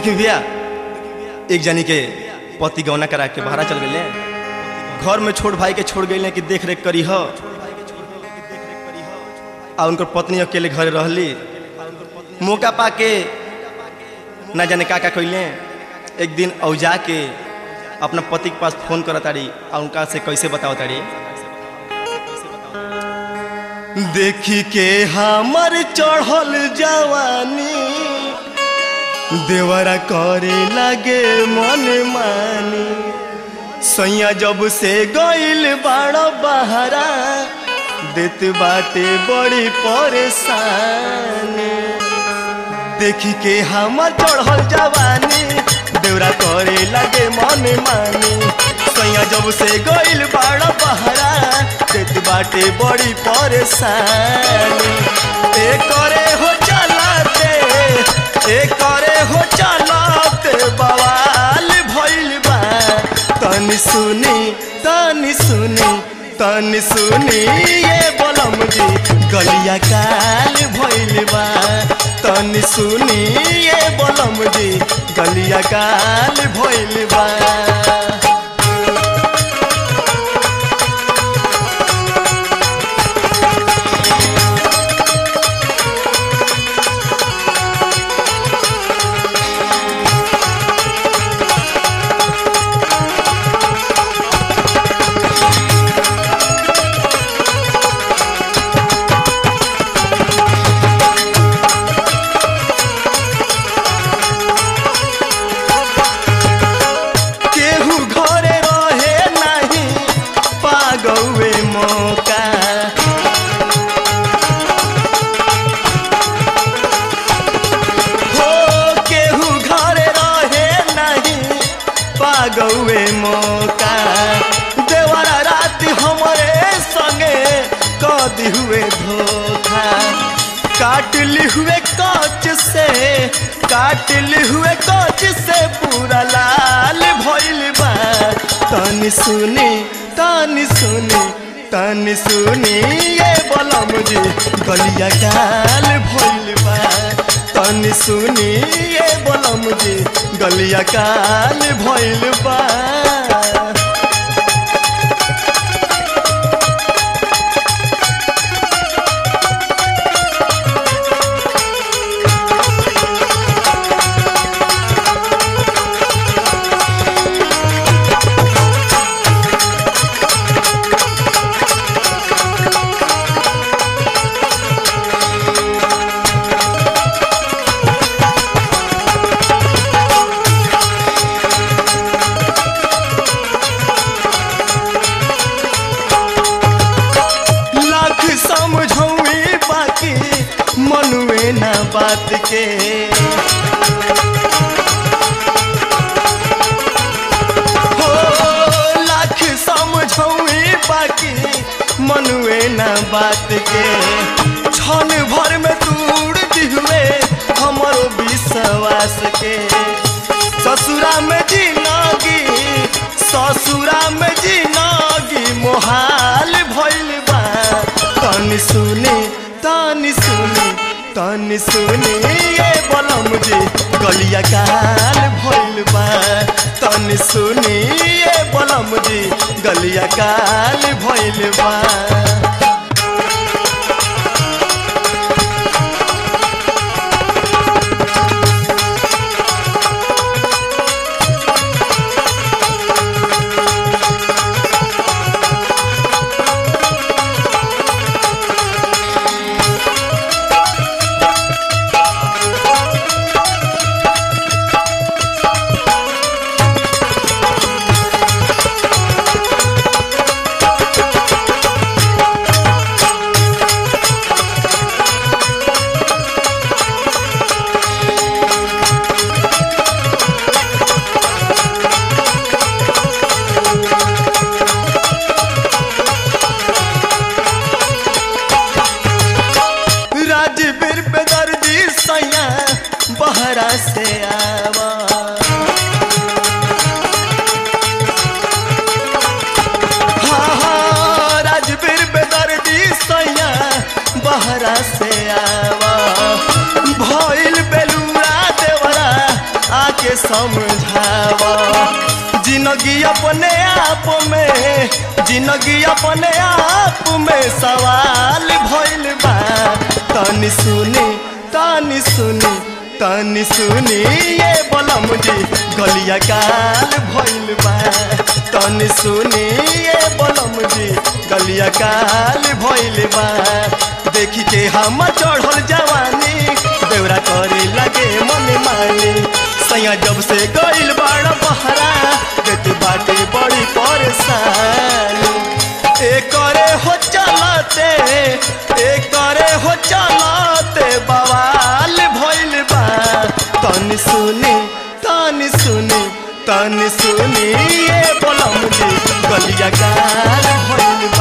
देखी भैया एक जनी के पति गौना करा के बाहर चल गए घर में छोट भाई के छोड़ गए कि देख रेख करी हो आ उनकर पत्नी अकेले घर रहली मौका पाके ना जाने का का कैले एक दिन औजा के अपना पति के पास फोन करा तारी आ उनका से कैसे बताओ तारी देखी के हमर चढ़ल जवानी देवरा करे लगे मन मानी सैया जब से गइल बाड़ बहरा देत बाटे बड़ी परेशानी देखी के हमर चढ़ल जवानी देवरा करे लगे मन मानी सैया जब से गइल बाड़ बहरा देत बाटे बड़ी परेशानी ए करे हो चलाते ए करे हो चलाते बवाल भइल बा तनी सुनी तनी सुनी तनी सुनी ये बलम जी गलिया काल भइल बा तनी सुनी ये बलम जी गलिया काल भइल बा केहू घरे रहे नहीं पागौए मौका हो केहू घरे रहे नहीं पागौए मौका देवरा रात हमरे संगे कदी हुए धोखा काट ली हुए कांच से काट ली हुए कांच से पूरा लाल भइल बा तनी सुनी तनी सुनी तनी सुनी ये बलम जी गलिया काल भइल बा तनी सुनी ये बलम जी गलिया काल भइल बा लाख समझौए बाकी मनुए ना बात के हो लाख समझौए बाकी मनुए ना बात के क्षण भर में दूर दिहुए हमरो विश्वास के ससुरा में जिनगी ससुरा में जिनगी मोहाल भइल बा तनी सुनी तनी सुनी तनी सुनी ये बलम जी गलिया काल भइल बा तनी सुनी ये बलम जी गलिया काल भइल बा राजवीर बेदर्दी सैया बहरा से आवा हाँ हाँ राजवीर बेदर्दी सैया बहरा से आवा भइल बेलूरा देवरा समझावा जिंदगी अपने आप में जिंदगी अपने आप में सवाल भइल बा तनी सुनी तनी सुनी तनी सुनी ये बलम जी गलिया काल भइल बा तनी सुनी ये बलम जी गलिया काल भइल बा देखी के हम चढ़ल जवानी देवरा करे लगे मन मानी सैया जब से गइल बाड़ बहरा देत बाटे बड़ी परेशानी ए करे हो चलते ए करे हो चलते बवाल भइल बा तनी सुनी तनी सुनी तनी सुनी ये बोलम जी गलिया गाल भइल